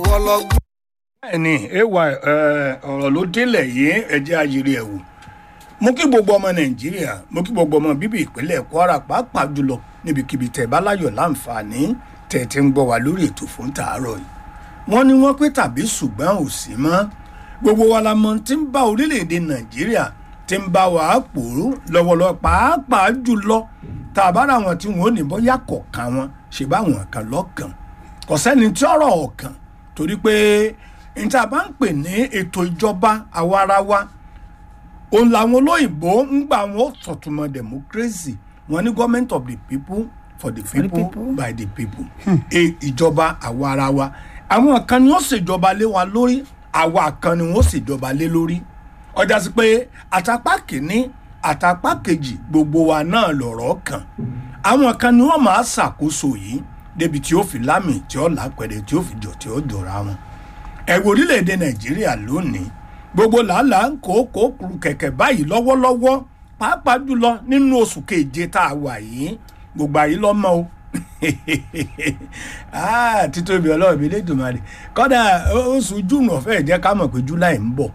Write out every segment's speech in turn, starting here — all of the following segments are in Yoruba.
kọlọgbọn. bẹ́ẹ̀ni ewa ọ̀rọ̀ ló délẹ̀ yìí ẹjẹ́ ayiri ẹ̀wò mo kí gbogbo ọmọ nàìjíríà mo kí gbogbo ọmọ bíbí ìpínlẹ̀ kwara pàápàá jùlọ níbikíbi tẹ̀ bá láyọ̀ láǹfààní tẹ̀ tí ń gbọ́ wá lórí ètò fún tàárọ̀ yìí wọ́n ní wọ́n pé tàbí ṣùgbọ́n ò sí mọ́ gbogbo wa la mọ̀ tí ń bá orílẹ̀-èdè nàìjíríà tí ń bá wàá pòrú lọ́wọ́lọ́wọ́ pàápàá jùlọ tàbára wọn tí wọn ò ní bọ́yá kọ̀ọ̀kan wọn ṣe báwọn kan lọ́kàn kò sẹ́ni tí ọ̀rọ̀ ọ̀kan torí pé níta bá ń pè ní ètò ìjọba àwarawa òun làwọn olóyìnbó ń gbà wọn sọ̀túnmọ̀ democracy wọn ní government of the people for the people, people. by the people E- ìjọba àwarawa àwọn kan ni wọ́n ṣèjọba lé wa lórí àwa kan ni wọ́n ṣèjọba lé lórí ọjà sí pé àtàpá kìíní àtàpá kejì gbogbo wa náà lọ̀rọ̀ kàn àwọn kan ni wọ́n máa ṣàkóso yìí débi tí ó fi lámì tí ó lápẹ̀rẹ̀ tí ó fi jọ tí ó jọra wọn ẹ̀wọ̀ orílẹ̀-èdè nàìjíríà lónìí gbogbo làálàá ń kó kó kuru kẹ̀kẹ́ báyìí lọ́wọ́lọ́wọ́ pàápàá jùlọ nínú oṣù keje tá a wà yìí gbogbo àyí lọ́mọ o Ah, títóbi ọlọ́run mi lẹ́dùnmarè kọ́dà oṣù júùnù ọ̀fẹ́ jẹ́ ká mọ̀ pé july ń bọ̀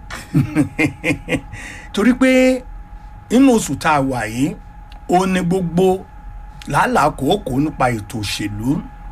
torí pé nínú oṣù tá a wà yìí ó ní gbogbo làálàá kòókò nípa ètò òṣèlú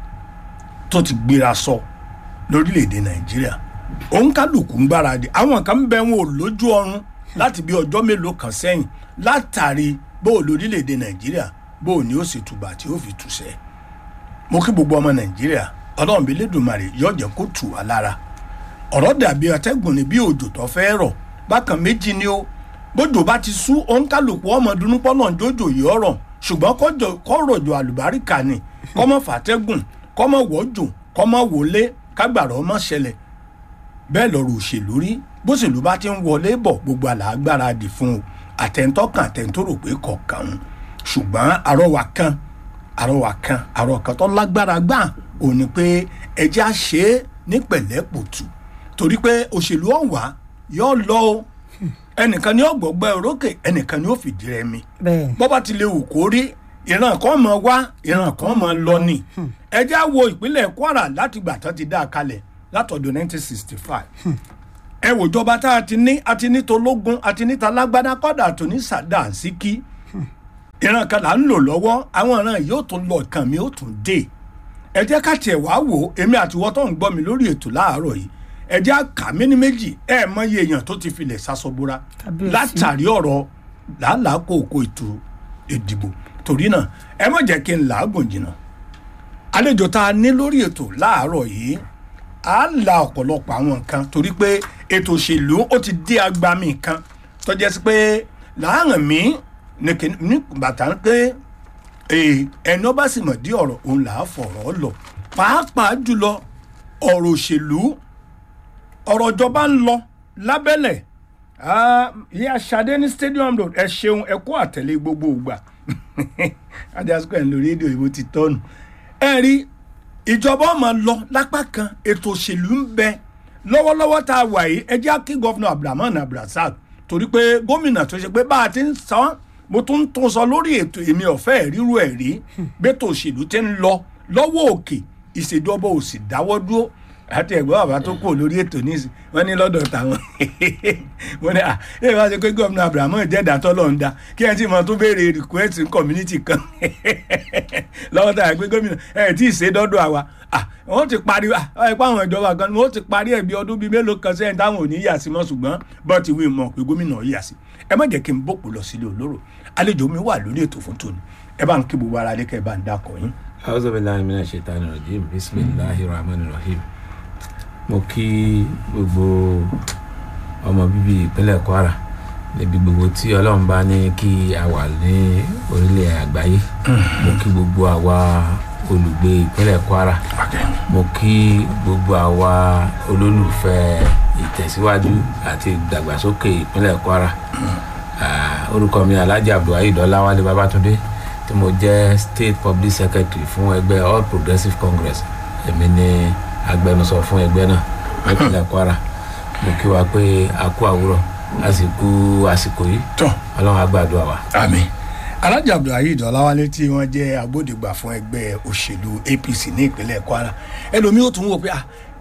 tó ti gbéra sọ lórílẹ̀‐èdè nàìjíríà òun kálukú ń gbáradì àwọn kan ń bẹ wọn ò lójú ọrùn láti bí ọjọ́ mélòó kan sẹ́yìn látàrí bó o lórílẹ̀‐èdè nàìjíríà bó o ní ó sì tùbà tí ó fi tùṣẹ́ mo kí gbogbo ọmọ nàìjíríà ọlọ́run bí lẹ́dùnmarè yóò jẹ́ kó tù wá lára ọ̀rọ̀ dàbí atẹ́gùn ní bí òjò tó fẹ́ rọ̀ bákan méjì ni ó bójò bá ti sú òun kálukú ọmọ dunú pọ́nà jójò yìí ọ̀rọ̀ ṣùgbọ́n kọ́jọ- kọ́rọ̀jò àlùbáríkà ni kọ́mọ fàtẹ́gùn kọ́mọ wọ́jò kọ́mọ wọlé kágbàrọ̀ ọmọ ṣẹlẹ̀ bẹ́ẹ̀ lọ́rọ̀ òṣèlú rí bóṣèlú bá ti ń wọlé bọ̀ gbogbo àlàágbára dì fún o àtẹ̀ntọ́kàn àtẹ̀ntọ́rò pé kọ̀ọ̀kan ń ṣùgbọ́n àrọwà kan àrọwà kan àrọ kan tó lágbára gbà ò ní pé ẹjẹ́ á ṣe é ní pẹ̀lẹ́pùtù torí pé òṣèlú ọ̀wá yóò lọ o ẹnìkan ni ó gbọ́gbẹ́ orókè ẹnìkan ni ó fìdí rẹmi bẹ́ẹ̀ bọ́ bá ti lè wù kó rí ìran kan mọ̀ wá ìran kan mọ̀ lọ ni ẹ já wo ìpínlẹ̀ kwara láti gbà tán ti dá a kalẹ̀ látọ̀dọ̀ 1965 ẹ wò jọba tá a ti ní a ti ní tológun a ti ní talágbádá kọ́dà tó ní sàdá síkí ìran kan là ń lò lọ́wọ́ àwọn ìran yìí ó tún lọ ìkan mi ó tún dé ẹ jẹ́ ká tiẹ̀ wá wò ó èmi àtiwọ́ tó ń gbọ́ mi lórí ètò láàárọ̀ yìí ẹ jẹ́ àkà mí ní méjì ẹ mọyì èèyàn tó ti filẹ̀ sasọ́búra Kábíyèsí. látàrí ọ̀rọ̀ làálàá kòkó ètò ìdìbò torí náà ẹ má jẹ́ kí n làágùn jìnnà àlejò tá a ní lórí ètò láàárọ̀ yìí á la ọ̀pọ̀lọpọ̀ àwọn nǹkan torí pé ètò òṣèlú ó ti dé agbami kan tó jẹ́ sí pé láàrín mi ní kí- ní bàtà ń pé ee, ẹni ọba sì mọ̀ dí ọ̀rọ̀ òun là á fọ̀rọ̀ lọ pàápàá jùlọ ọ̀rọ̀ òṣèlú ọ̀rọ̀ ìjọba ń lọ lábẹ́lẹ̀ Ah, ìyá Ṣadé ní stadium road ẹ ṣeun ẹ kó àtẹ̀lé gbogbo ìgbà ajásùkọ̀ ẹ̀ ń lo rédíò ìbò ti tọ́nu ẹ rí ìjọba ọmọ lọ lápá kan ètò òṣèlú ń bẹ lọ́wọ́lọ́wọ́ tá a wà yìí ẹ jẹ́ kí gọ́fìnà abdulrahman abdulrasaq torí pé gómìnà tó ṣe pé bá a ti ń san mo tún ń tún sọ lórí ètò èmi ọ̀fẹ́ ríru ẹ̀ rí bẹ́tò òṣèlú ti ń lọ lọ́wọ́ òkè ìṣèjọba ò sì dáwọ́ dúró àti ẹ̀gbọ́n bàbá tó kù lórí ètò níìsín wọ́n ní lọ́dọ̀ táwọn wọ́n ní à ẹ bá ṣe pé gómìnà abrahamu jẹ́dá tọ́lọ̀ ń da kí ẹ ti mọ tó béèrè request ní community kan lọ́wọ́ tá a gbé gómìnà ẹ tí ì ṣe dọ́dọ̀ àwa à wọ́n ti parí à ẹ pa àwọn ìjọba kan wọ́n ti parí ẹ̀ bí ọdún bíi mélòó kan sẹ́yìn táwọn ò ní yà sí mọ́ ṣùgbọ́n bọ́ ti wí mọ̀ pé gómìnà yà sí ẹ má jẹ́ kí n bòpò lọ sílé olóró àlejò mi wà lórí ètò fún tòní ẹ bá ń kí gbogbo ara lé kẹ́ ẹ bá ń dákọ̀ yín. auzu billahi minash shaitani rajim bisimilahi rahman rahim mo kí gbogbo ọmọ bíbí ìpínlẹ̀ kwara níbi gbogbo tí ọlọ́run bá ní kí a wà ní orílẹ̀ àgbáyé mo kí gbogbo àwa olùgbé ìpínlẹ̀ kwara mo kí gbogbo àwa olólùfẹ́ ìtẹ̀síwájú àti ìdàgbàsókè ìpínlẹ̀ kwara Ah, orúkọ mi alhaji abdulwaheed ọláwálé babátúndé tí mo jẹ́ state public secretary fún ẹgbẹ́ all progressives congress èmi ni agbẹnusọ fún ẹgbẹ́ náà nípínlẹ̀ kwara mo kí wa pé a kú àwúrọ̀ a sì kú àsìkò yìí tán ọlọ́run á gbàdúrà wa. àmín alájà abdulhaid ọláwálé tí wọ́n jẹ́ agbódegbà fún ẹgbẹ́ òṣèlú apc ní ìpínlẹ̀ kwara ẹlòmíì ó tún wò pé ah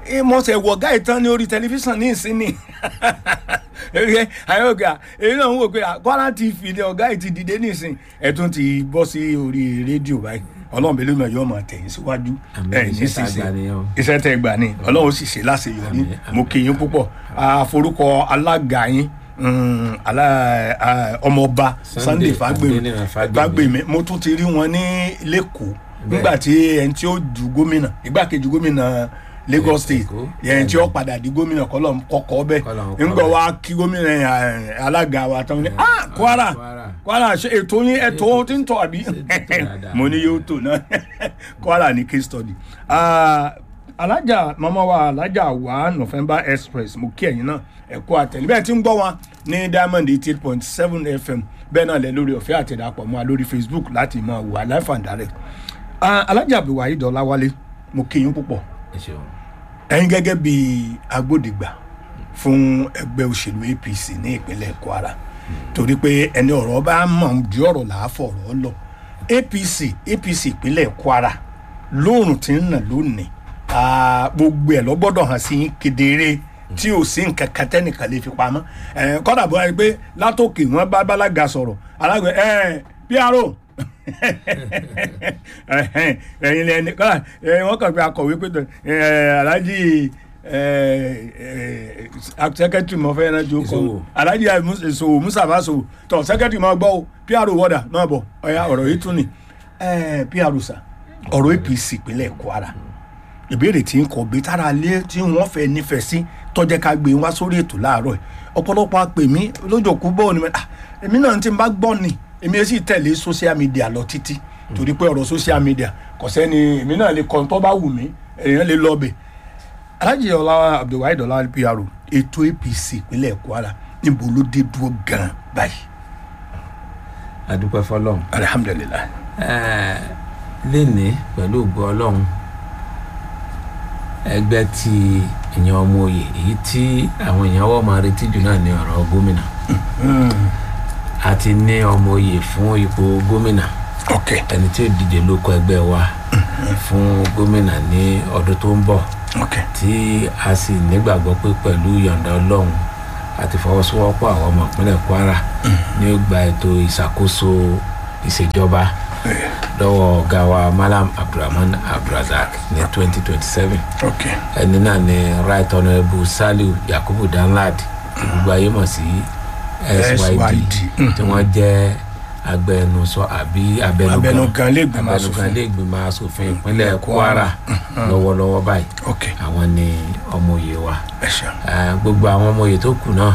mo ṣe wọ ọ̀gá ìtàn ní orí tẹlifíṣàn ní ìsinmi ẹ àwọn ọ̀gá èyí náà ń wò pé Kwara TV ni ọ̀gá ìtì dìde ní ìsìn ẹ̀ tún ti bọ́ sí orí rédíò báyìí ọlọ́run bẹ́ẹ̀ ló mọ̀ yóò máa tẹ̀yìn síwájú Àmín, ẹ̀ ní iṣẹ́ tá a sísè gbà nìyẹn o. iṣẹ́ tẹ́ gbà ní ọlọ́run sì ṣe láṣeyọrí Àmín, àmín. mo kí yín púpọ̀ àforúkọ alága yín mm, alá- ah, ọmọọba Sunday Sunday Fagbemi Adéníran Fágbèmí. Fagbemi mo tún ti rí wọn ní lẹ́kọ̀ọ́ nígbà tí ẹni tí ó du gómìnà igbákejì gómìnà Lagos State Èkó. ẹni tí ó padà di gómìnà kọlọ kọkọ bẹ Kọ́lọ̀ ń ńgbọ kọ́ wa kí gómìnà eh, alága wa tán ní ah Kwara Kwara. Kwara ṣe ètò yín ètò tí ń tọ àbí Ṣé ètò dáadáa? mo ní yóò tò náà Kwara ní case study Ah, alájà mama wa alájà wa November Express mo kí ẹ̀yin náà ẹ kú àtẹ̀lé bẹ́ẹ̀ tí ń gbọ́ wọn ní Diamond eighty eight point seven FM bẹ́ẹ̀ náà lẹ lórí ọ̀fẹ́ àtẹ̀dàpọ̀ mọ́ wa lórí Facebook láti máa wà live and direct Ah, alájà Abdulwaheed Ọláwálé mo kí yín púpọ̀ ẹ ṣeun ẹ̀yin gẹ́gẹ́ bí agbódegbà fún ẹgbẹ́ òṣèlú APC ní ìpínlẹ̀ Kwara torí pé ẹni ọ̀rọ̀ bá mọ̀ ju ọ̀rọ̀ là á fọ̀rọ̀ lọ APC APC ìpínlẹ̀ Kwara lóòrùn tí ń nà lónìí ah, gbogbo ẹ̀ ló gbọ́dọ̀ hàn sí kedere tí ò sí nǹkan kan tẹ́nìkan lè fi pamọ́ ẹ̀ kọ́dà bó wáyé pé látòkè wọn bá bálága sọ̀rọ̀ alágbè ẹ̀ PRO ẹ̀yin lẹni kọ́dà ẹ̀ wọ́n kàn pé akọ̀wé pé ẹ̀ alájì sẹkẹtiri mọ fẹ́ náà jó kọ́ Ìṣòwò. alájì ìṣòwò mùsàfà ṣòwò tọ̀ sẹkẹtiri máa gbọ́ o PRO wọ́dà náà bọ̀ ọ̀ya ọ̀rọ̀ yìí tún ni ẹ̀ PRO sà ọ̀rọ̀ APC ìpínlẹ̀ Kwara ìbéèrè tí ń kọ bí tára alẹ́ tí wọ́n fẹ́ nífẹ̀ẹ́ sí tọ́jẹ́ ká gbé wá sórí ètò láàárọ̀ yìí ọ̀pọ̀lọpọ̀ àpè mí lójoojú bọ́ọ̀ ni mo- ah, èmi náà ti bá gbọ́ ni èmi ẹ̀ sì tẹ̀lé social media lọ títí torí pé ọ̀rọ̀ social media kò sẹ́ni èmi náà lè kọ́ tó bá wù mí èèyàn lè lọ bẹ̀. Alhaji Ọlá Abdulwaheed Ọlá PRO ètò APC ìpínlẹ̀ Kwara níbo ló dé dúró gan báyìí adúpẹ́ fọlọ́run alihamudulilayi. Ẹ, lénìí pẹ̀lú ògo ọlọ́run ẹgbẹ́ tí èèyàn ọmọ òye èyí tí àwọn èèyàn wọ́n máa retí jù náà ní ọ̀rọ̀ gómìnà àti ní ọmọ òye fún ipò gómìnà ok ẹni tí ó díje lóko ẹgbẹ́ wa fún gómìnà ní ọdún tó ń bọ̀ ok tí a sì nígbàgbọ́ pé pẹ̀lú yọ̀ǹda ọlọ́run àti fọwọ́sowọ́pọ̀ àwọn ọmọ ìpínlẹ̀ Kwara ní ó gba ètò ìṣàkóso ìṣèjọba lọ́wọ́ ọ̀gá wa Malam Abdulrahman Abdulrazak ní twenty twenty seven ok ẹni náà ni right honourable Saliu Yakubu Danladi tí gbogbo ayé mọ̀ sí SYD SYD, tí wọ́n jẹ́ agbẹnusọ àbí abẹnugan abẹnugan lè gbìmọ̀ abẹnugan asòfin ilé ìgbìmọ̀ asòfin ìpínlẹ̀ Kwara lọ́wọ́lọ́wọ́ báyìí ok àwọn ni ọmọye wa ẹ ṣeun Eh, gbogbo àwọn ọmọye tó kù náà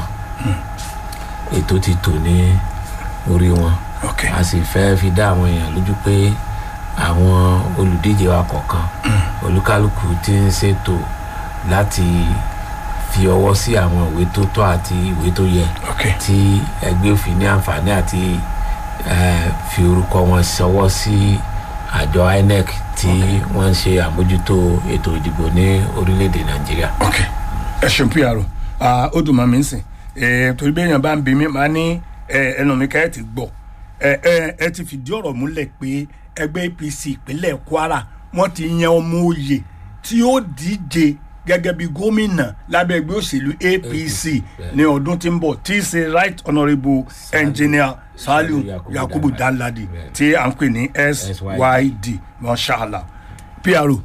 ètò ti tò ní orí wọn ok a sì fẹ́ fi dá àwọn èèyàn lójú pé àwọn olùdíje wa kọ̀ọ̀kan olúkálùkù ti ń ṣètò láti fi ọwọ́ sí àwọn ìwé tó tọ́ àti ìwé tó yẹ ok tí ẹgbẹ́ òfin ní àǹfààní àti eh, fi orúkọ wọn ṣọwọ́ sí àjọ INEC tí wọ́n ń ṣe àmójútó ètò ìdìbò ní orílẹ̀-èdè Nàìjíríà. ok ẹ ṣeun PRO Ah, ó dùn mọ́ mi sìn Eh, torí bí èèyàn bá ń bi mí máa ní eh, ẹnu mi ká ẹ ti gbọ́ ẹ ẹ ẹ ti fìdí ọ̀rọ̀ múlẹ̀ pé ẹgbẹ́ APC ìpínlẹ̀ Kwara wọ́n ti yan ọmọ oyè tí ó díje gẹ́gẹ́ bí gómìnà lábẹ́ ẹgbẹ́ òṣèlú APC bẹ́ẹ̀. ní ọdún tí ń bọ̀ tí í ṣe right honourable engineer Saliu Yakubu Yakubu Danladi. Danladi Bẹ́ẹ̀. tí à ń pè ní SYD mashallah PRO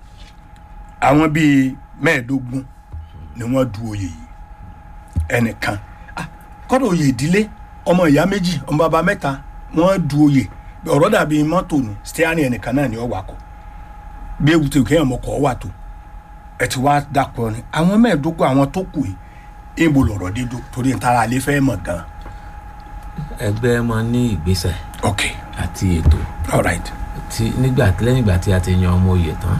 àwọn bíi mẹ́ẹ̀ẹ́dógún ni wọ́n du oyè yìí ẹnìkan Ah, kọ́dọ̀ oyè ìdílé ọmọ ìyá méjì ọmọ bàbá mẹ́ta wọ́n du oyè ọ̀rọ̀ dàbí mọ́tò ni steering ẹnìkan náà ni ó wakọ̀ bí ewu tó kéèyàn mọ̀kọ́ wà tó ẹ ti wá dàpọ̀ ni àwọn mẹ́ẹ̀ẹ́dógún àwọn tó kù yìí ìbò lọ̀rọ̀ dídó torí n tara alẹ́ fẹ́ mọ̀ gan. ẹgbẹ́ máa ní ìgbésẹ̀ ok àti ètò all right tí nígbà lẹ́yìn ìgbà tí a ti yan ọmọ oyè tán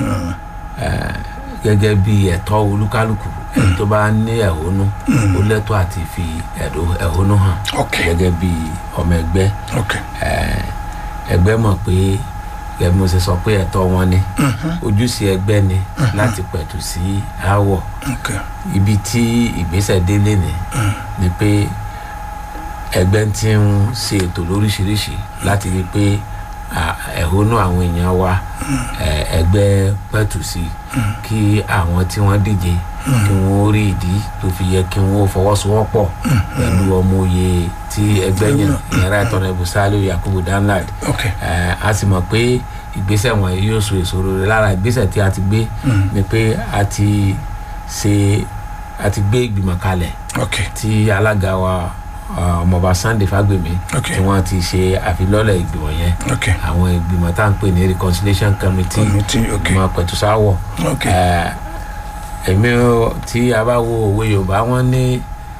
eh, gẹ́gẹ́ bí ẹ̀tọ́ olúkálùkù ẹni tó bá ní ẹ̀hónú ó lẹ́tọ́ àti fi ẹ̀dó- ẹ̀hónú hàn ok gẹ́gẹ́ bí ọmọ ẹgbẹ́ ok eh, ẹgbẹ́ mọ̀ pé gẹ́gẹ́ bí mo ṣe sọ pé ẹ̀tọ́ wọn ni ojúṣe ẹgbẹ́ ni láti pẹ̀tù sí aáwọ̀ ok ibi tí ìgbésẹ̀ délé ni ni pé ẹgbẹ́ ti ń ṣe ètò lóríṣiríṣi láti rí i pé à, ẹ̀hónú àwọn èèyàn wa ẹ- ẹgbẹ́ pẹ̀tù sí kí àwọn tí wọ́n díje kí wọ́n rí ìdí tó fi yẹ kí wọ́n fọwọ́sowọ́pọ̀ pẹ̀lú ọmọ òye tí ẹgbẹ́ yẹn ìyẹn right honourable Saliu Yakubu Danlad ok ẹ, a sì mọ̀ pé ìgbésẹ̀ wọn yóò so èso rere lára ìgbésẹ̀ tí a ti gbé ni pé a ti ṣe a ti gbé ìgbìmọ̀ kalẹ̀ ok tí alága wa uh, ọmọọba Sunday Fagbemi Ok. tí wọ́n ti ṣe àfilọ́lẹ̀ ìgbìmọ̀ yẹn ok àwọn ìgbìmọ̀ tá à ń pè ní reconciliation committee Committee, ok. ìgbìmọ̀ pẹ̀tùsáwọ̀ ok ẹ, èmi ò- tí a bá wo òwe Yorùbá wọn ní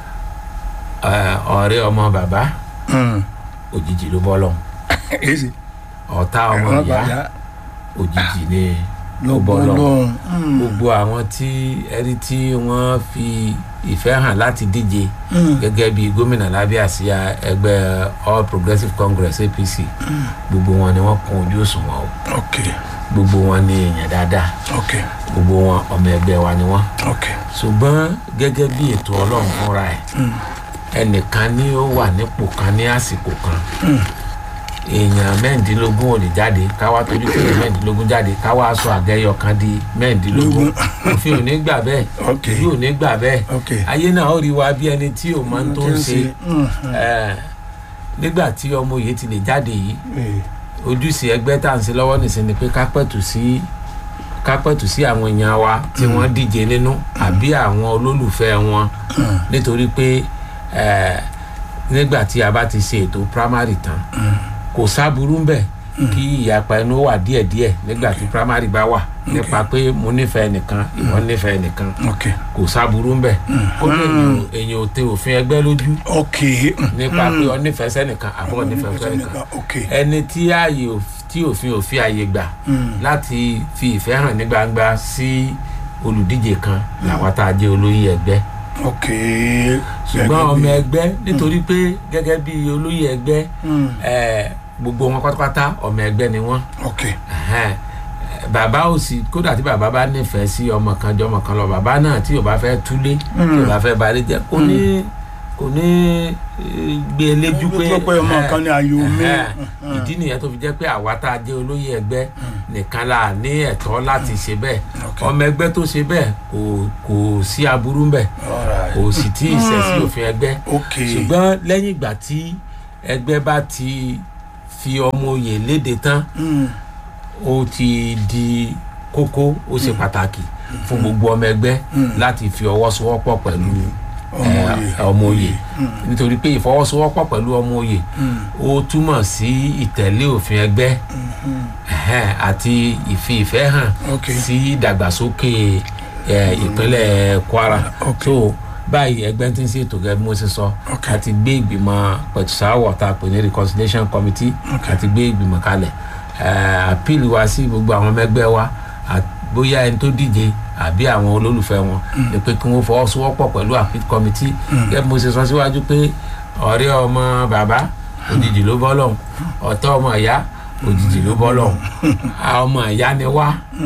ẹ, ọ̀rẹ́ ọmọ bàbá Mm. òjijì ló bọ́ lọ́hùn èsì ọ̀tá ọmọ ẹ̀rọ ìyá bàjá òjijì ni ló ó bọ́ bọ́ lọ́hùn lọ́hùn gbogbo àwọn tí ẹni tí wọ́n fi ìfẹ́ hàn láti díje gẹ́gẹ́ bí gómìnà lábẹ́ àsíá ẹgbẹ́ All Progressives Congress APC gbogbo wọn ni wọ́n kún ojú òṣùwọ̀n o ok gbogbo wọn ni èèyàn dáadáa ok gbogbo wọn ọmọ ẹgbẹ́ wa ni wọ́n ok ṣùgbọ́n gẹ́gẹ́ bí ètò ọlọ́run fúnra ẹ̀ ẹnìkan ni ó wà nípò kan ní àsìkò kan èèyàn mẹ́rìndínlógún ò lè jáde káwá tójú pé èèyàn mẹ́rìndínlógún jáde káwá sọ àgẹ́yọ kan di mẹ́rìndínlógún òfin ò ní gbà bẹ́ẹ̀ Ok. ìlú ò ní gbà bẹ́ẹ̀ ok ayé náà ó rí wa bí ẹni tí ò máa ń tó ń ṣe Mm. ẹ̀, nígbà tí ọmọ yìí ti lè jáde yìí Eh, ojúṣe ẹgbẹ́ tá à ń ṣe lọ́wọ́ nìsín ni pé ká pẹ̀tù sí ká pẹ̀tù sí àwọn èèyàn wa tí wọ́n díje nínú àbí àwọn olólùfẹ́ wọn nítorí pé eh, nígbà tí a bá ti ṣe ètò primary tán kò sábúrú ń bẹ̀ kí ìyapa ẹnu wà díẹ̀díẹ̀ nígbà tí primary bá wà nípa pé mo nífẹ̀ẹ́ nìkan ìwọ nífẹ̀ẹ́ nìkan ok kò sábúrú ń bẹ̀ ó ní èèyàn- èèyàn ò tẹ òfin ẹgbẹ́ lójú ok nípa pé ọ nífẹ̀ẹ́ sẹ́nìkan àbọ̀ nífẹ̀ẹ́ sẹ́nìkan ok ẹni tí ààyè òf- tí òfin òfin ààyè gbà láti fi ìfẹ́ hàn ní gbangba sí olùdíje kan làwọn tá a jẹ́ olóyè ẹgbẹ́ ok ṣùgbọ́n ọmọ ẹgbẹ́ nítorí pé gẹ́gẹ́ bí olóyè ẹgbẹ́ Mm. eh, gbogbo wọn pátápátá ọmọ ẹgbẹ́ ni wọ́n ok Ẹhẹ́n. Eh, bàbá ò sí kódà tí bàbá bá nífẹ̀ẹ́ sí ọmọ kan jọ ọmọ kan lọ bàbá náà tí ò bá fẹ́ túlé tí ò bá fẹ́ balẹ̀ jẹ́ kò ní kò ní eh, gbé e léjú pé Gbé pé ọmọ ẹhẹ́n, kan ní ayò mi. ẹhẹ́n. ìdí nìyẹn tó fi jẹ́ pé àwa tá a jẹ́ olóyè ẹgbẹ́ nìkan la ní ẹ̀tọ́ láti ṣe bẹ́ẹ̀ Ok. ọmọ ẹgbẹ́ tó ṣe bẹ́ẹ̀ kò kò sí aburú ńbẹ̀ Alright. kò sì tí ì ṣẹ̀ sí òfin ẹgbẹ́ ok ṣùgbọ́n lẹ́yìn ìgbà tí ẹgbẹ́ bá ti fi ọmọ oyè léde tán Mm. ó ti di kókó ó ṣe pàtàkì fún gbogbo ọmọ ẹgbẹ́ láti fi ọwọ́ sowọ́pọ̀ pẹ̀lú Ọmọ eh, oyè. ọmọ oyè nítorí pé ìfọwọ́sowọ́pọ̀ pẹ̀lú ọmọ oyè ó túmọ̀ sí ìtẹ̀lé òfin ẹgbẹ́ ẹhẹ́n, àti ìfi ìfẹ́ hàn Ok. sí ìdàgbàsókè eh, ìpínlẹ̀ Kwara Ok. so báyìí ẹgbẹ́ tí ń ṣètò gẹ́gẹ́ bí mo ṣe sọ Ok. àti gbé ìgbìmọ̀ pẹ̀tùsáwọ̀ tá a pè ní reconciliation committee Ok. àti gbé ìgbìmọ̀ kalẹ̀ àpìlì wa sí gbogbo àwọn ọmọ ẹgbẹ́ wa à- bóyá ẹni tó díje àbí àwọn olólùfẹ́ wọn ni pé kí wọ́n fọwọ́sowọ́pọ̀ pẹ̀lú appeal committee gẹ́gẹ́ bí mo ṣe sọ síwájú pé ọ̀rẹ́ ọmọ bàbá òjijì ló bọ́ lọ́hùn ọ̀tá ọmọ ìyá òjijì ló bọ́ lọ́hùn a ọmọ ìyá ni wá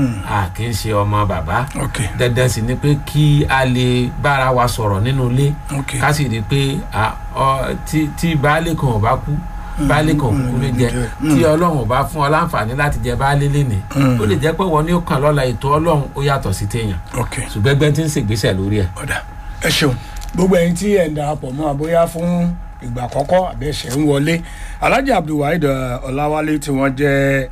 a kì í ṣe ọmọ bàbá ok dandan sì ni pé kí a lè bára wa sọ̀rọ̀ nínú ilé ok ká sì rí i pé à, ọ, tí tí baálé kan ò bá kú baálé kan kúkú ló jẹ tí ọlọ́run ò bá fún ọ láǹfààní láti jẹ baálé lénìí ó lè jẹ́ pé wọ́n ní ó kàn lọ́la ètò ọlọ́run ó yàtọ̀ sí téèyàn ok ṣùgbọ́n ẹgbẹ́ tí ń ṣègbésẹ̀ lórí ẹ̀ ọ̀dà ẹ ṣeun gbogbo ẹ̀yin tí ẹ̀ ń darapọ̀ mọ́ àbóyá fún ìgbà àkọ́kọ́ àbí ẹ̀ṣẹ̀ ń wọlé alhaji abdulwaheed eh, ọláwálé tí wọ́n jẹ́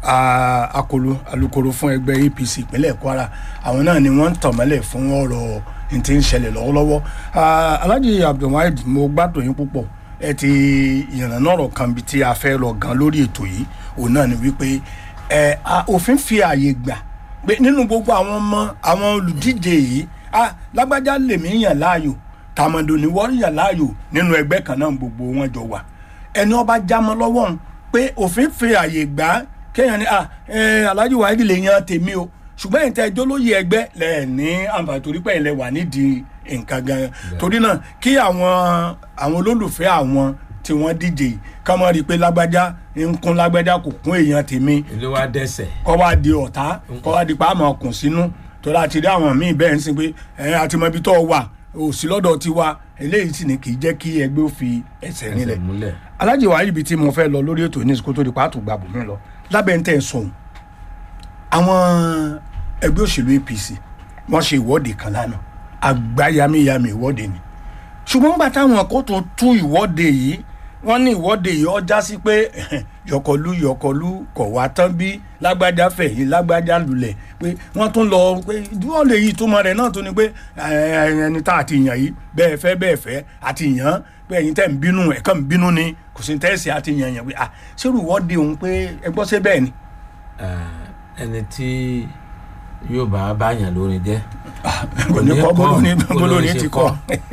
ah, akolo alukoro fún ẹgbẹ́ apc ìpínlẹ̀ kwara àwọn náà ni wọ́n ń tàn mọ́lẹ̀ fún ọ̀rọ̀ ní ti ń ṣẹlẹ̀ lọ́wọ́lọ́wọ́ Ah, alhaji abdulwaheed mo gbádùn yín púpọ̀ ẹ ti ìrànà ọ̀rọ̀ kan bí tí a fẹ́ lọ gan lórí ètò yìí òun náà ni wípé ẹ a- òfin fi ààyè gbà pé nínú gbogbo àwọn ọmọ àwọn olùdíje yìí ah lágbájá lèmi yàn láàyò tàmọ̀dò ni wọ́n yàn láàyò nínú ẹgbẹ́ kan náà gbogbo wọn jọ wà ẹni ọba jámọ́ lọ́wọ́ òun pé òfin fi ààyè gbà á kéèyàn ní ah ẹ Alhaji Waheed lè yan tèmi o ṣùgbọ́n ìtẹ́ ẹjọ́ lóye ẹgbẹ́ lẹ̀ ní àǹfààní torí pé ilẹ̀ wà nídìí nǹkan gan torí náà kí àwọn àwọn olólùfẹ́ àwọn tí wọ́n díje yìí ká mọ̀ rí i pé lágbájá ń kún lágbájá kò kún èèyàn tèmi ilé wa dẹ́sẹ̀ kọ́ wá di ọ̀tá kọ́ wá di pa àmọ́ ọkùn sínú torí àti rí àwọn míì bẹ́ẹ̀ ń sin pé ẹ̀ àti mọ ibi tó wà òsì lọ́dọ̀ tiwa eléyìí sì ni kì í jẹ́ kí ẹgbẹ́ ó fi ẹsẹ̀ nílẹ̀ ẹsẹ̀ múlẹ̀ alájì wàá ibi tí mo fẹ́ lọ lórí ètò ní ìsìnkú tó di pàtó gbàgbọ́ mi lọ lábẹ́ ń tẹ̀ ń sọ̀hún àwọn ẹgbẹ́ òṣèlú apc wọ́n ṣe ìwọ́de kan lánàá àgbáyamíyamí ìwọ́de ni ṣùgbọ́n nígbà táwọn kò tún tú ìwọ́de yìí wọ́n ní ìwọ́de yìí ọjà sí pé yọkọlú yọkọlú kọ̀ wá tán bí lágbájá fẹ̀yìn lágbájá lulẹ̀ pé wọ́n tún lọ pé ìwọ́de yìí túmọ̀ rẹ̀ náà tún ni pé ẹ, ẹni tá àti yàn yìí bẹ́ẹ̀ fẹ́ bẹ́ẹ̀ fẹ́ àti yàn pé ẹ̀yin tẹ́ ń bínú ẹ̀kan ń bínú ni kò sí tẹ́sí àti yàn yàn pé à ṣérù ìwọ́de òun pé ẹ gbọ́ sí bẹ́ẹ̀ ni. Eh, ẹni tí yóò bá báyàn lórin jẹ́ kò ní kọ́ bólóní bólóní ṣe ti kọ́.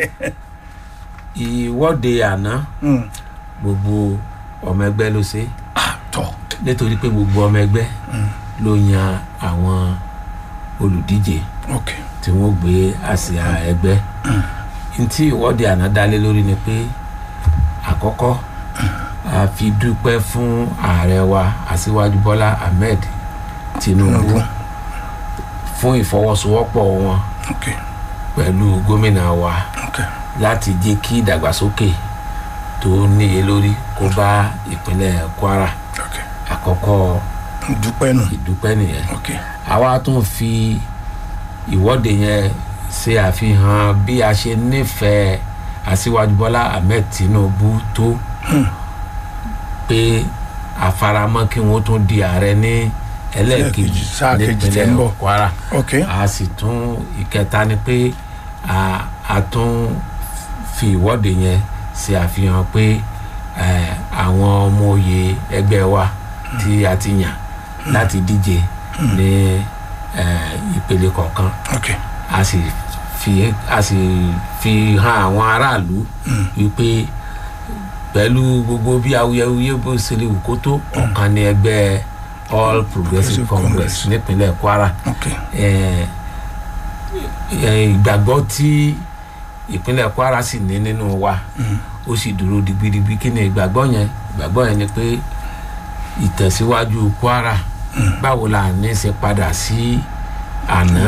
ìwọ́de àná Mm. gbogbo ọmọ ẹgbẹ́ ló ṣe Ah, tọ́ nítorí pé gbogbo ọmọ ẹgbẹ́ ló yan àwọn olùdíje ok tí wọ́n gbé àsíá ẹgbẹ́ ntí ìwọ́de àná dálé lórí ni pé àkọ́kọ́ a fi dúpẹ́ fún ààrẹ wa aṣíwájú bọ́lá ahmed tinubu Tinubu. fún ìfọwọ́sowọ́pọ̀ wọn ok pẹ̀lú gómìnà wa ok láti jẹ́ kí ìdàgbàsókè tó níye lórí kó bá ìpínlẹ̀ kwara ok àkọ́kọ́ dúpẹ́ nù ìdúpẹ́ nìyẹn ok àwa tún fi ìwọ́de yẹn ṣe àfihàn bí a ṣe nífẹ̀ẹ́ aṣíwájú bọ́lá ahmed tinubu tó pé àfaramọ́ kí wọ́n tún di ààrẹ ní ẹlẹ́ẹ̀kejì Ẹlẹ́ẹ̀kejì, sáà kejì tí ń nípínlẹ̀ bọ̀. kwara ok a sì tún ìkẹta ni pé a a tún fi ìwọ́de yẹn ṣe àfihàn pé eh, àwọn ọmọ òye ẹgbẹ́ wa tí a ti yàn láti díje ní eh, ìpele kọ̀ọ̀kan ok a sì fi a sì fi hàn àwọn aráàlú wípé pẹ̀lú gbogbo bí awuyewuye bó ṣe lè wù kó tó ọ̀kan ní ẹgbẹ́ all progressive Progressive congress Congress. nípínlẹ̀ kwara ok eh, eh, ìgbàgbọ́ tí ìpínlẹ̀ kwara sì ní nínú wa ó sì dúró digbidigbi kí ni ìgbàgbọ́ yẹn ìgbàgbọ́ yẹn ni pé ìtẹ̀síwájú kwara báwo la ní ṣe padà sí àná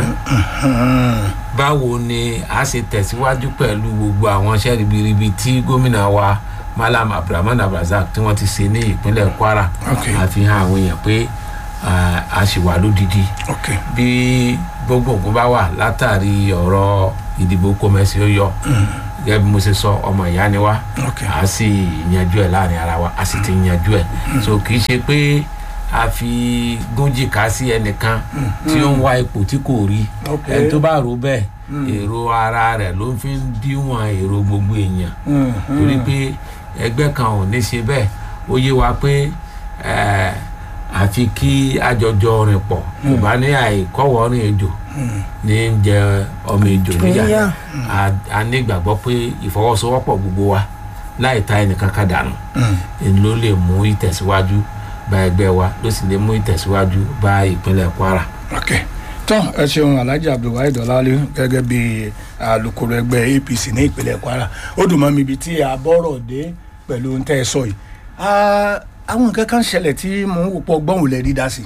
báwo ni a ṣe tẹ̀síwájú pẹ̀lú gbogbo àwọn iṣẹ́ ribiribi tí gómìnà wa malam abdulrahman abdulrasaq tí wọ́n ti ṣe ní ìpínlẹ̀ kwara Ok. àfihàn àwọn èèyàn pé ah, a ṣì wà lódìdí ok bí gbogbo nǹkan bá wà látàrí ọ̀rọ̀ ìdìbò kọ́mẹ́sì ó yọ gẹ́gẹ́ bí mo ṣe sọ ọmọ ìyá ni wá ok a sì yanjú ẹ̀ láàrin ara wa a sì ti yanjú ẹ̀ so kì í ṣe pé a fi gúnjìká sí ẹnìkan tí ó ń wá ipò tí kò rí Ok. ẹni tó bá rò bẹ́ẹ̀ èrò ara rẹ̀ ló fi ń díwọ̀n èrò gbogbo èèyàn Mm, torí pé ẹgbẹ́ kan ò ní ṣe bẹ́ẹ̀ ó yé wa pé eh, àfi kí àjọjọ rìn pọ̀ kò bá ní àìkọ́wọ́ rìn ejò ní ń jẹ ọmọ ejò níyà Níyà. A- a ní ìgbàgbọ́ pé ìfọwọ́sowọ́pọ̀ gbogbo wa láì ta ẹnìkan kan dànù èyí ló lè mú ìtẹ̀síwájú bá ẹgbẹ́ wa ló sì lè mú ìtẹ̀síwájú bá ìpínlẹ̀ kwara. ok tán ẹ ṣeun alhaji abdulwahid ọlálẹ gẹ́gẹ́ bí alukoro ẹgbẹ́ apc ní ìpínlẹ̀ kwara ó dùn mọ́ mi ibi tí a bọ́rọ̀ dé pẹ̀lú ohun tẹ́ ẹ sọ yìí Ah, àwọn nǹkan kan ṣẹlẹ̀ tí mò ń wò pọ̀ gbọ́n ò lè rí dá sí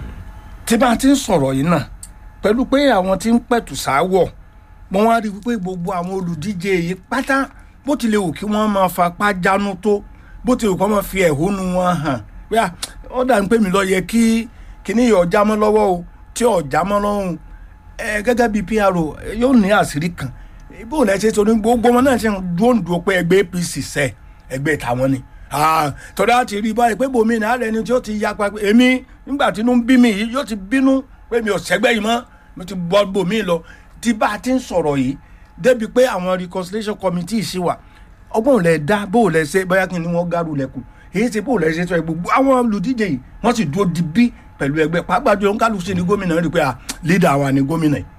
tí bá a ti ń sọ̀rọ̀ yìí náà pẹ̀lú pé àwọn tí ń pẹ̀tù sáwọ̀ mo wá rí i pé gbogbo àwọn olùdíje yìí pátá bó tilẹ̀ wù kí wọ́n máa fapá jánu tó bó tilẹ̀ wù kí wọ́n máa fi ẹ̀hónú wọn hàn pé à, ó dà ń pè mí lọ yẹ kí kíní yìí ọjà mọ́ lọ́wọ́ o tí ọjà mọ́ lọ́hùn ẹ gẹ́gẹ́ bíi pro ẹ, yóò ní àṣírí kan bó lẹ ṣe torí gbogbo wọn náà ṣe ń dúró ń dúró pé ẹgbẹ́ apc sẹ ẹgbẹ́ tàwọn ni Ah, tọ́lá ti rí báyìí pé bòmí náà rẹ ni tí ó ti yapa pé èmi nígbà tí inú ń bí mi yìí yóò ti bínú pé mi ò sẹ́gbẹ́ yìí mọ́ mo ti bọ́ bòmí lọ tí bá a ti ń sọ̀rọ̀ yìí débi pé àwọn reconciliation committee ṣì wà ọgbọ́n lẹ dá bó lẹ ṣe bóyá kí ni wọ́n gárù lẹ́kùn èyí ṣe bó lẹ ṣe tó ẹ gbogbo àwọn olùdíje yìí wọ́n sì dúró di bí pẹ̀lú ẹgbẹ́ pàápàá jùlọ kálukú sí ni gómìnà rí pé à leader wa ni gómìnà yìí.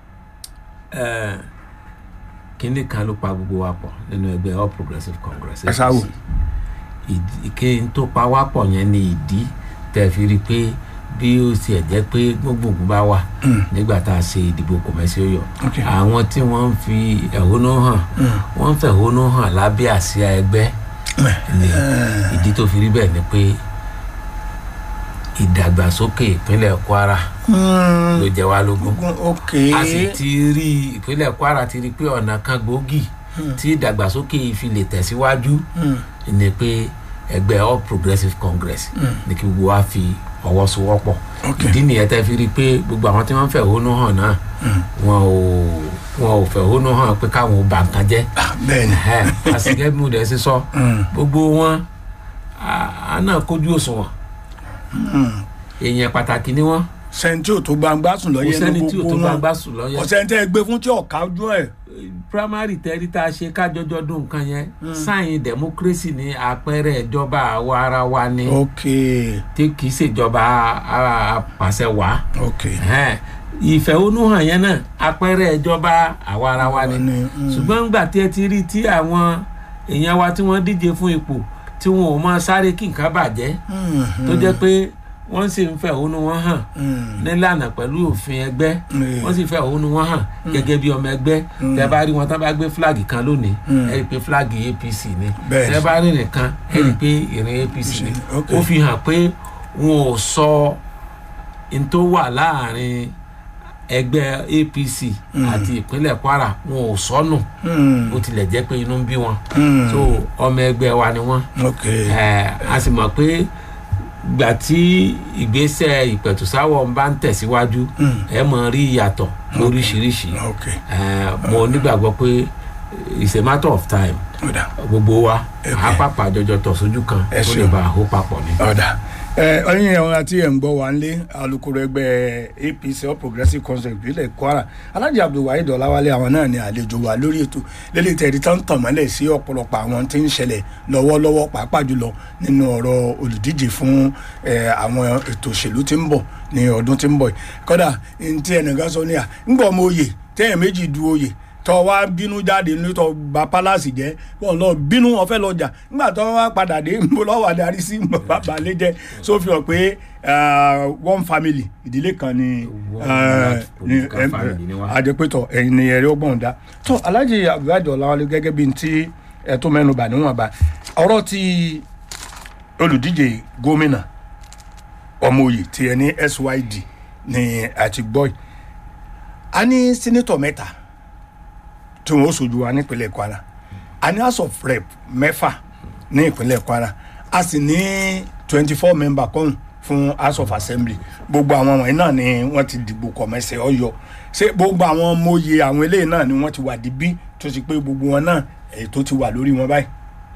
Eh, kínní kan ló pa gbogbo wa pọ̀ nínú ẹgbẹ́ all progressive congress Ẹ sáwò. ìdí kí n tó pa wá pọ̀ yẹn ni ìdí tẹ́ fi rí i pé bí ó tiẹ̀ jẹ́ pé gbogbogbò bá wà nígbà tá a ṣe ìdìbò kọ̀mẹ́sì ó yọ Ok. àwọn tí wọ́n ń fi ẹ̀hónú hàn wọ́n ń fẹ̀hónú hàn lábẹ́ àsíá ẹgbẹ́ ni ìdí tó fi rí bẹ́ẹ̀ ni pé ìdàgbàsókè ìpínlẹ̀ kwara ló jẹ wá lógún ok a sì ti rí ìpínlẹ̀ kwara ti rí pé ọ̀nà kan gbòógì tí ìdàgbàsókè yìí fi lè tẹ̀síwájú ni pé ẹgbẹ́ all progressives congress ní kí gbogbo wa fi ọwọ́ sowọ́pọ̀ Ok. ìdí nìyẹn tẹ́ fi rí i pé gbogbo àwọn tí wọ́n ń fẹ̀hónú hàn náà wọn ò wọn ò fẹ̀hónú hàn pé káwọn ò bà nǹkan jẹ́ Ah, bẹ́ẹ̀ ni àsìkẹ́ bí mo dẹ̀ ṣe sọ gbogbo wọn a- a náà kójú òṣùwọ̀n èèyàn pàtàkì ni wọ́n sẹ́ńtì ò tó gbangba sùn kò lọ́yẹ́ sẹ́ni ní tí ò tó gbogbo bá wọn gbà sùn lọ́yẹ̀ ọ̀sẹ̀ tẹ́ ẹ gbé fún tí ọ̀ka ojú ẹ̀ primary tẹ́rí tá a ṣe kájọjọ́ dún nǹkan yẹn sáyìn democracy ní àpẹẹrẹ ìjọba àwa ara wa ni ok tí kì í ṣèjọba apàṣẹ wá ok ìfẹ̀hónúhàn yẹn náà àpẹẹrẹ ìjọba àwa ara wa ni Ni, mm. ṣùgbọ́n nígbà tí ẹ ti rí tí àwọn èèyàn wa tí wọ́n díje fún ipò tí wọn ò máa sáré kí nǹkan bàjẹ́ tó jẹ́ pé wọ́n sì ń fẹ̀hónú wọn hàn nílànà pẹ̀lú òfin ẹgbẹ́ Mm. wọ́n sì fẹ̀hónú wọn hàn gẹ́gẹ́ bí ọmọ ẹgbẹ́ tẹ́ bá rí wọn tán bá gbé fúláàgì kan lónìí ẹ rí i pé fúláàgì apc ni Bẹ́ẹ̀ ni. tẹ́ bá rí nìkan ẹ rí i pé ìrìn apc ni Ok. ó fi hàn pé wọn ò sọ n tó wà láàrin ẹgbẹ́ apc àti ìpínlẹ̀ kwara wọn ò sọnù bó tilẹ̀ jẹ́ pé inú ń bí wọn so ọmọ ẹgbẹ́ wa ni wọ́n ok ẹ a sì mọ̀ pé gbà tí ìgbésẹ̀ ìpẹ̀tùsáwọ̀ ń bá ń tẹ̀síwájú ẹ mọ̀ rí ìyàtọ̀ lóríṣiríṣi ok ẹ mo nígbàgbọ́ pé it's a matter of time ọ̀dà gbogbo wa Ok. àápàpà jọjọ tọ̀ sójú kan Ẹ kó lè ṣeun. bá a hó papọ̀ ni. ọ̀dà ẹ ọyìn ẹ̀wọ̀n àti ẹ̀ ń gbọ́ wa nílé alukoro ẹgbẹ́ apc all progressives congress ìpínlẹ̀ kwara alhaji abdulwaheed ọ̀làwálé àwọn náà ni àlejò wa lórí ètò lélẹ̀ tẹ̀rí tán tàn mọ́lẹ̀ sí ọ̀pọ̀lọpọ̀ àwọn tí ń ṣẹlẹ̀ lọ́wọ́lọ́wọ́ pàápàá jùlọ nínú ọ̀rọ̀ olùdíje fún ẹ, àwọn ètò òṣèlú tí ń bọ̀ ní ọdún tí ń bọ̀ yìí kódà ní tí ẹnìkan sọ ní à ń gbọ́ ọmọ oyè tẹ́yìn méjì du oyè tọ́ wá bínú jáde ní tọ́ ba pálásì jẹ́ wọn lọ bínú wọn fẹ́ lọ jà nígbà tó wá padà dé nbọ lọ́wọ́ adarí sí bàbá balẹ̀ jẹ́ so fi hàn pé ah, one family ìdílé kan ni One ah, large ni political family ni wá. àjẹpẹ́tọ̀ ẹ̀yin ni ẹ̀rí ọgbọ̀n dá tó alhaji abdulhadi ọ̀làwálé gẹ́gẹ́ bíi ti ẹ̀tọ́ mẹ́nuba níwọ̀nba ọ̀rọ̀ ti olùdíje gómìnà ọmọoyè tí ẹ ní syd ní àti gbọ́ yìí a ní sínítọ̀ mẹ́ta tí wọ́n ó sojú wa nípínlẹ̀ kwara a ní house of rep mẹ́fà ní ìpínlẹ̀ kwara a sì ní twenty four member kan fún house of assembly gbogbo àwọn wọ̀nyí náà ni wọ́n ti dìbò kọ̀mẹ́sẹ̀ ọ̀yọ́ ṣé gbogbo àwọn mòye àwọn eléyìí náà ni wọ́n ti wà dìbí tó ti pé gbogbo wọn náà èyí tó ti wà lórí wọn báyìí.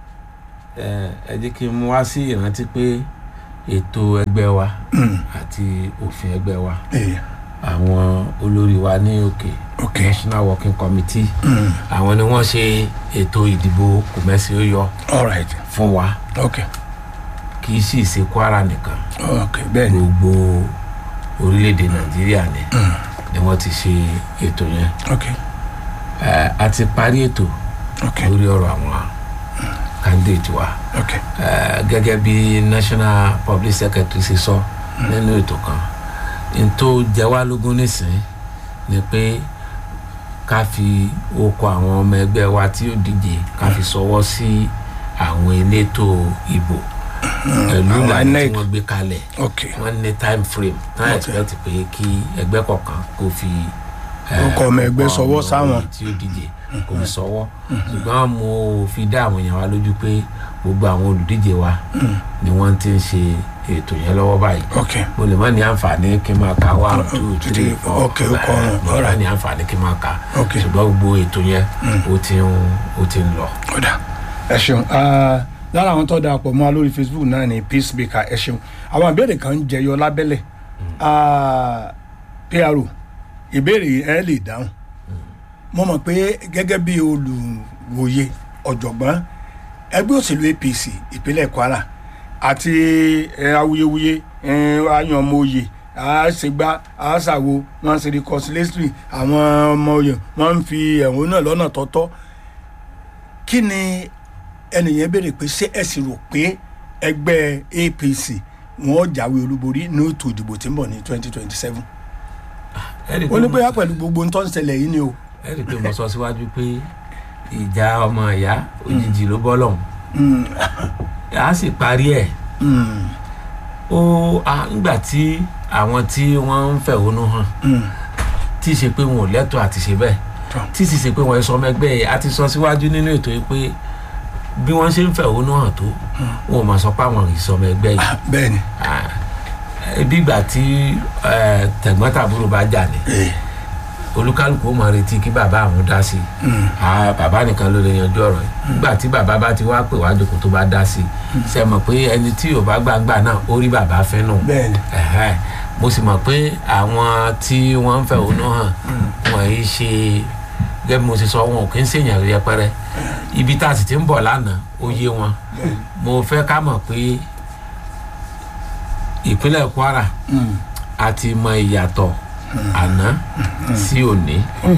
ẹ ẹ jẹ́ kí n mú wá sí ìrántí pé ètò ẹgbẹ́ wa àti òfin ẹgbẹ́ wa Eh, àwọn olórí wa ní òkè Ok. national working committee àwọn ni wọ́n ṣe ètò ìdìbò kùmẹ́sì ó yọ all right fún wa ok kì í sì ṣe kwara nìkan ok bẹ́ẹ̀ ni gbogbo orílẹ̀-èdè nàìjíríà ni ni wọ́n ti ṣe ètò yẹn ok ẹ a ti parí ètò ok lórí ọ̀rọ̀ àwọn candidate wa ok ẹ gẹ́gẹ́ bí national public secretary ṣe sọ nínú ètò kan n tó jẹ wá lógún nísìnyí ni pé ká fi okọ̀ àwọn ọmọ ẹgbẹ́ wa tí ó díje ká fi sọwọ́ sí àwọn elétò ìbò pẹ̀lú àwọn ìlànà tí INEC. wọ́n gbé kalẹ̀ ok wọ́n ní time frame náà Ok. expect pé kí ẹgbẹ́ kọ̀ọ̀kan kó fi eh, Orúkọ ọmọ ẹgbẹ́ orúkọ sọwọ́ ọmọ sáwọn. tí ó díje kó fi sọwọ́ ṣùgbọ́n mo fi dá àwọn èèyàn wa lójú pé gbogbo àwọn olùdíje wa ni wọ́n ti ń ṣe ètò yẹn lọ́wọ́ báyìí ok mo lè má ní àǹfààní kí n máa ka one two three four Ok, ó kọ ọ̀run, eh, mo lè má alright. ní àǹfààní kí n máa ka Ok. ṣùgbọ́n gbogbo ètò yẹn ó ti ń ó ti ń lọ. ọ̀dà ẹ ṣeun Ah, lára àwọn tó darapọ̀ mọ́ wa lórí facebook náà ni peace baker ẹ ṣeun àwọn ìbéèrè kan ń jẹyọ lábẹ́lẹ̀ Ah, pro ìbéèrè yìí ẹ lè dáhùn mo mọ̀ pé gẹ́gẹ́ bí olùwòye ọ̀jọ̀gbọ́n ẹgbẹ́ òṣèlú apc ìpínlẹ̀ kwara àti ẹ, awuyewuye ẹ, ayanmoye àṣegbá àṣàwo wọn ṣe reconciliatory àwọn ọmọ oyè wọn ń fi ẹ̀hónú náà lọ́nà tọ́tọ́ kí ni ẹnìyẹn béèrè pé ṣé ẹ sì rò pé ẹgbẹ́ apc wọn jáwé olúborí ní ètò ìdìbò tí ń bọ̀ ní twenty twenty seven Ẹ̀rí pé ó ní mo- bóyá pẹ̀lú gbogbo ń tó ń ṣẹlẹ̀ yìí ni o. ẹ rí i pé mo sọ síwájú pé ìjà ọmọ ìyá òjijì ló bọ́ lọ́hùn Mm, a sì parí ẹ̀ mm, ó a nígbà tí àwọn tí wọ́n ń fẹ̀hónú hàn Mm. tí ì ṣe pé wọn ò lẹ́tọ̀ọ́ àti ṣe bẹ́ẹ̀ Tọ́. tí sì ṣe pé wọ́n sọ ọmọ ẹgbẹ́ yìí a ti sọ síwájú nínú ètò yìí pé bí wọ́n ṣe ń fẹ̀hónú hàn tó wọn ò máa sọ pé àwọn ìsọmọ ẹgbẹ́ yìí Ah, bẹ́ẹ̀ ni Ah, bí ìgbà tí eh, tẹ̀gbọ́n-tàbúrò bá jà ní Eh, olúkálùkù ó máa retí kí bàbá àwọn dá sí i mm. Ah, bàbá nìkan ló lè yanjú ọ̀rọ̀ yìí nígbà tí bàbá bá ti wá pè wá jókòó tó bá dá sí i ṣe mọ̀ pé ẹni tí ò bá gbàgbà náà ó rí bàbá fẹ́ nù bẹ́ẹ̀ ni Ẹ̀hẹ́. mo sì mọ̀ pé àwọn tí wọ́n ń fẹ̀hónú hàn wọ́n yìí ṣe gẹ́gẹ́ bí mo ṣe sọ wọn ò kí ń ṣèyàn yẹpẹrẹ ibi tá a sì ti ń bọ̀ lánàá ó yé wọn bẹ́ẹ̀ ni mo fẹ́ ká mọ̀ pé ìpínlẹ̀ Kwara Mm. a ti mọ ìyàtọ̀ àná sí òní ok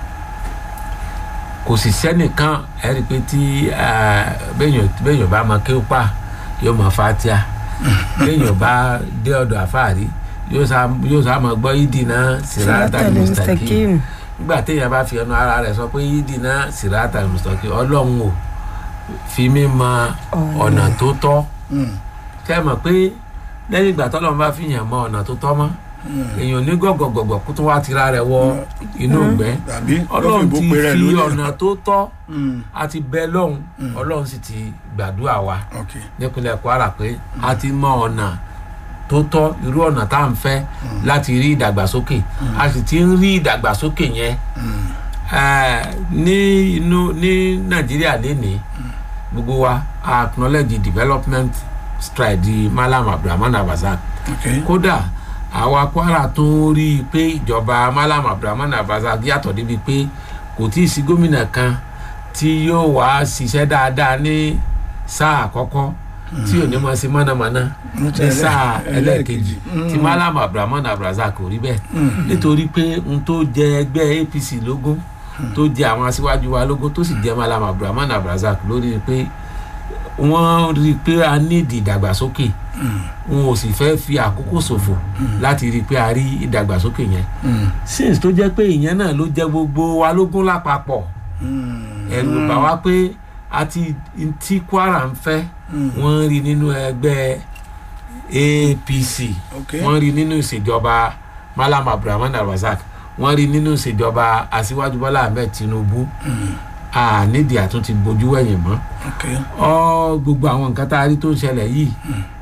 kò sì sẹ́nìkan ẹ rí i pé tí eh, béèyàn béèyàn bá mọ kí ó pa yóò mọ fatia béèyàn bá dé ọ̀dọ̀ àfáàrí yóò sá yóò sá mọ gbọ́ yídì náà sirata mustaqim nígbà téèyàn bá fi ẹnu ara rẹ̀ sọ pé yídì náà sirata mustaqim ọlọ́run ò fi mí mọ ọ̀nà tó tọ́ Mm. kẹ́ ẹ mọ̀ pé lẹ́yìn ìgbà tọ́lọ́run bá fi yàn mọ ọ̀nà tó tọ́ mọ́ èèyàn ní gọ̀gọ̀gọ̀gọ̀ kó tún wá tira rẹ̀ wọ inú ìgbẹ́ tàbí ọlọ́run lọ́fìbò ti pé rẹ̀ fi lónìí. ọ̀nà tó tọ́ Mm. a ti bẹ lọ́hùn ọlọ́run sì ti gbàdúrà wa ok nípínlẹ̀ Kwara pé a ti mọ ọ̀nà tó tọ́ irú ọ̀nà tá à ń fẹ́ láti rí ìdàgbàsókè a sì ti ń rí ìdàgbàsókè yẹn Mm. Eh, ní inú ní Nàìjíríà lénìí gbogbo wa a acknowledge the development stride di Malam Abdulrahman Abazak ok kódà àwa Kwara tó rí i pé ìjọba Malam Abdulrahman Abazak yàtọ̀ débi pé kò tí ì sí gómìnà kan tí yóò wá ṣiṣẹ́ dáadáa ní sáà àkọ́kọ́ tí ò ní mọ̀ sí mọ̀nàmọ́ná ní sáà ẹlẹ́ẹ̀kejì tí Malam Abdulrahman Abazak kò rí bẹ́ẹ̀ nítorí pé n tó jẹ ẹgbẹ́ APC lógún tó jẹ àwọn aṣíwájú wa lógún tó sì jẹ Malam Abdulrahman Abazak lórí pé wọ́n rí i pé a nídìí ìdàgbàsókè wọn ò sì fẹ́ fi àkókò ṣòfò láti rí i pé a rí ìdàgbàsókè yẹn since tó jẹ́ pé ìyẹn náà ló jẹ́ gbogbo wa lógún lápapọ̀ ẹ̀rù bà wá pé àti tí Kwara ń fẹ́ wọ́n rí nínú ẹgbẹ́ APC ok wọ́n rí nínú ìṣèjọba Malam Abdulrahman Abazak wọ́n rí nínú ìṣèjọba Aṣíwájú Bọ́lá Ahmed Tinubu a nídìí àtúntì bojú wẹ̀yìn mọ́ ok ọ gbogbo àwọn nǹkan tá a rí tó ń ṣẹlẹ̀ yìí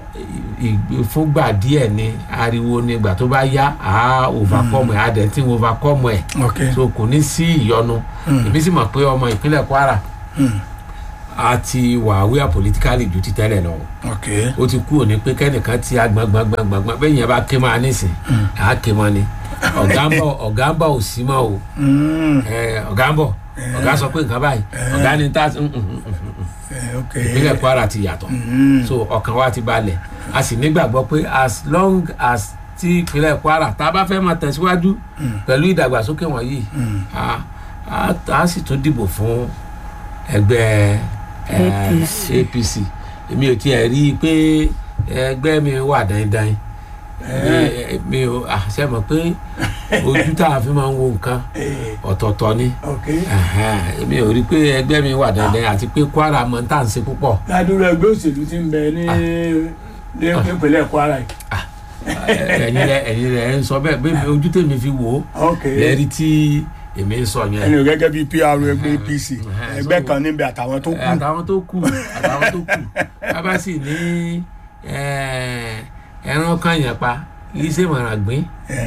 ì- fúngbà díẹ̀ ni ariwo ni ìgbà tó bá yá a overcome ẹ̀ adẹ̀ tí ń overcome ẹ̀ ok so kò ní sí ìyọnu èmi sì mọ̀ pé ọmọ ìpínlẹ̀ Kwara Mm. a ti wà wíwà politically ju ti tẹ́lẹ̀ lọ ok ó ti kú òní pé kẹ́nìkan ti agbọ̀ngbọ̀ngbọ̀ngbọ̀n bẹ́ẹ̀ yẹn bá ké máa nísìn à á ké mọ́ ni ọ̀gá ń bọ̀ ọ̀gá ń bọ̀ ò sí mọ́ o Mm. ẹ, ọ̀gá ń bọ̀ ọ̀gá sọ pé nǹkan báyìí ọ̀gá ni tá mm, mm, mm, mm. Eh, ok ìpínlẹ̀ Kwara ti yàtọ̀ Mm. so ọkàn wa ti balẹ̀ a sì nígbàgbọ́ pé as long as tí ìpínlẹ̀ Kwara tá a bá fẹ́ máa tẹ̀síwájú pẹ̀lú ìdàgbàsókè wọ̀nyí a- a a sì tún dìbò fún ẹgbẹ́ eh, APC. APC èmi ò tiẹ̀ rí i pé ẹgbẹ́ mi wà dáindáin Mi- mi ò àṣẹ mọ̀ pé ojú tá a fi máa ń wo nǹkan Eh, ọ̀tọ̀ọ̀tọ̀ ni ok Ẹ̀hẹ́n, èmi ò rí i pé ẹgbẹ́ mi wà dáindáin àti pé Kwara mọ̀ tá à ń ṣe púpọ̀ ládùúgbò ẹgbẹ́ òṣèlú ti ń bẹ ní ní ìpínlẹ̀ Kwara yìí ẹ̀yin rẹ ẹ̀yin rẹ ń sọ bẹ́ẹ̀ bẹ́ẹ̀ ojú tèmi fi wò ó ok lẹ́rí tí èmi ń sọ yẹn ẹni gẹ́gẹ́ bíi PR ẹgbẹ́ APC ẹgbẹ́ kan níbẹ̀ àtàwọn tó kù àtàwọn tó kù àtàwọn tó kù bàbá sì ní eh, ẹran kan yẹn pa kì í ṣèmọ̀ràn gbìn.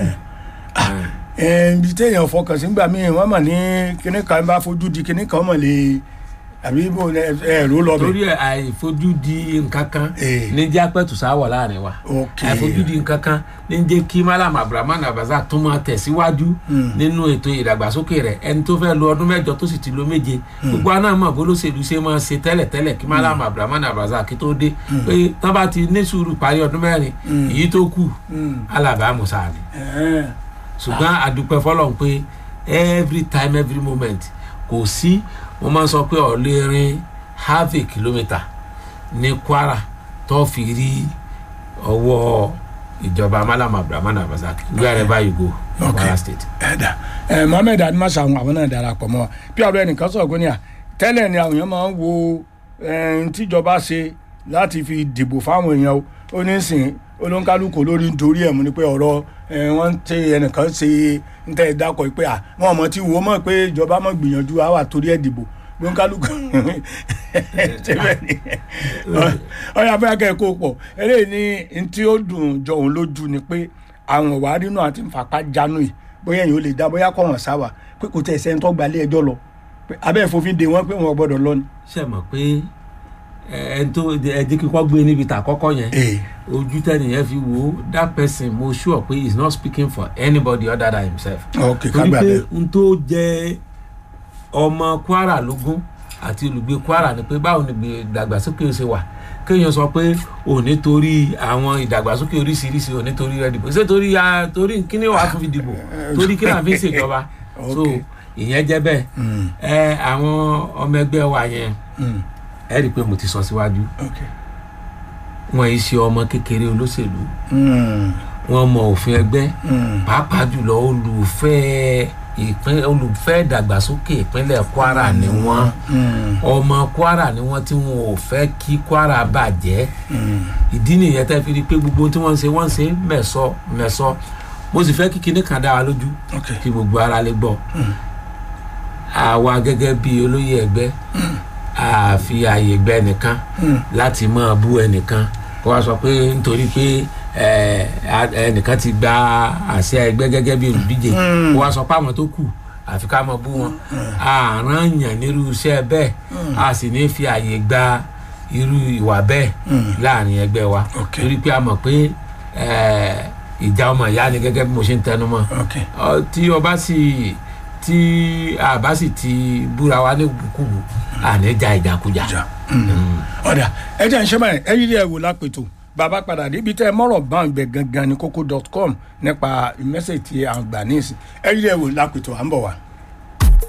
ibi téèyàn fọkàn sí gbà míì wọ́n mọ̀ ní kíní kan bá fojú di kíní kan mọ̀ lè àbí bó ẹ̀rọ lọ bẹ̀. torí ẹ àìfojú di nǹkan kan Eh. ní jẹ́ apẹ́tù sáwọ̀ láàrin wa ok àìfojú di nǹkan kan ní jẹ́ kí Malam Abdulrahman Abazak tún máa tẹ̀síwájú nínú ètò ìdàgbàsókè rẹ̀ ẹni tó fẹ́ lo ọdún mẹ́jọ tó sì ti lo méje gbogbo àná mọ̀ bó lóṣèlú ṣe máa ṣe tẹ́lẹ̀tẹ́lẹ̀ kí Malam Abdulrahman Abazak tó dé pé tán bá ti ní sùúrù parí ọdún mẹ́rin èyí tó kù Mm. alábàá musa ni Eh, ṣùgbọ́n àdúpẹ́ fọlọ́n pé every time every moment kò sí mo máa ń sọ pé ọ̀lẹ́ rin half a kilometre ní Kwara tó fi rí ọwọ́ ìjọba Malam Abdulrahman Abazak wherever you go in Okay. Kwara state. ẹ̀dà ẹ̀ Mohammed adimasa àwọn àwọn náà darapọ̀ mọ́ wa bí ọ̀rọ̀ ẹnìkan sọ̀rọ̀ pé ní à tẹ́lẹ̀ ni àwọn èèyàn máa ń wo ẹ̀ẹ́n tíjọba ṣe láti fi dìbò fáwọn èèyàn o ó ní sìn olóńkálùkù lórí nítorí ẹ̀ mú ni pé ọ̀rọ̀ ẹ̀, wọ́n ń tẹ ẹnìkan ṣe ń tẹ́ ẹ dákọ̀ pé à wọ́n mọ̀ tí wo mọ̀ pé ìjọba mọ̀ gbìyànjú á wà torí ẹ̀ dìbò olóńkálùkù ṣe bẹ́ẹ̀ ni ọ̀yà fẹ́ kẹ́ ẹ kó pọ̀ eléyìí ní n tí ó dùn jọ òun lójú ni pé àwọn ìwárí náà àti nfàpá jánu yìí bóyá èèyàn ò lè dá bóyá kọ̀ wọ́n sáwà pé kò tẹ̀ sẹ́ni tó gbalẹ̀ ẹjọ́ lọ pé abẹ́ ìfòfin de wọ́n pé wọ́n gbọ́dọ̀ lọ ni. ṣe mọ̀ pé ẹ tó ẹ jẹ́ kíkọ́ gbé níbi tà kọ́kọ́ yẹn ee ojú tẹ́nìyẹn fi wò ó that person mo sure pé he is not speaking for anybody other than himself. ok torí kágbà pé bẹ́ẹ̀ n tó jẹ ọmọ kwara lógún àti olùgbé kwara ni pé báwo ni ìdàgbàsókè ṣe wà kéèyàn sọ pé ò ní torí àwọn ìdàgbàsókè oríṣiríṣi ò ní torí rẹ dìbò ṣé torí a torí kíní wàá fún fi dìbò torí kí náà fi ṣèjọba so Ok. ìyẹn jẹ bẹ́ẹ̀ Mm, ẹ àwọn ọmọ ẹgbẹ́ wa yẹn mm, ẹ rí i pé mo ti sọ síwájú ok wọn yìí ṣe ọmọ kékeré olóṣèlú Mm, wọn mọ òfin ẹgbẹ́ mm, pàápàá jùlọ olùfẹ́ ìpín olùfẹ́ ìdàgbàsókè ìpínlẹ̀ kwara ni wọ́n mm, ọmọ kwara ni wọ́n tí wọn ò fẹ́ kí kwara bàjẹ́ mm. ìdí nìyẹn tẹ́ fi rí i pé gbogbo tí wọ́n ń ṣe wọ́n ń ṣe mẹ̀sọ mẹ̀sọ mo sì fẹ́ kí kinní kan dá wa lójú ok kí gbogbo ara lè gbọ́ àwa gẹ́gẹ́ bí olóyè ẹgbẹ́ àfi àyè gbẹ nìkan Mm, láti máa bú ẹnìkan kó wá sọ pé nítorí pé ẹ, a- ẹnìkan ti gba àṣẹ ẹgbẹ́ gẹ́gẹ́ bí olùdíje Mm. kó wá sọ pé àwọn tó kù àfi ká máa bú wọn àrán yàn nírú iṣẹ́ bẹ́ẹ̀ a sì ní fi àyè gba irú ìwà bẹ́ẹ̀ Mm. láàrin ẹgbẹ́ wa Ok. torí pé a mọ̀ pé ẹ, ìjà ọmọ ìyá ni gẹ́gẹ́ bí mo ṣe ń tẹnu mọ́ ok Ọ, tí ọba sì tí a bá sì ti búra wa ní kùkùbù àníjà ìjàkújà. jà ọ̀dà ẹ jẹ́ ìṣẹ́ báyìí ẹ yírí ẹ̀ wò lápètò bàbá padà débi tẹ́ ẹ mọ̀rọ̀ bá ń gbẹ gangan ní kókó dot com nípa mẹ́sẹ̀ tí à ń gbà ní ìsìn ẹ yírí ẹ̀ wò lápètò à ń bọ̀ wá.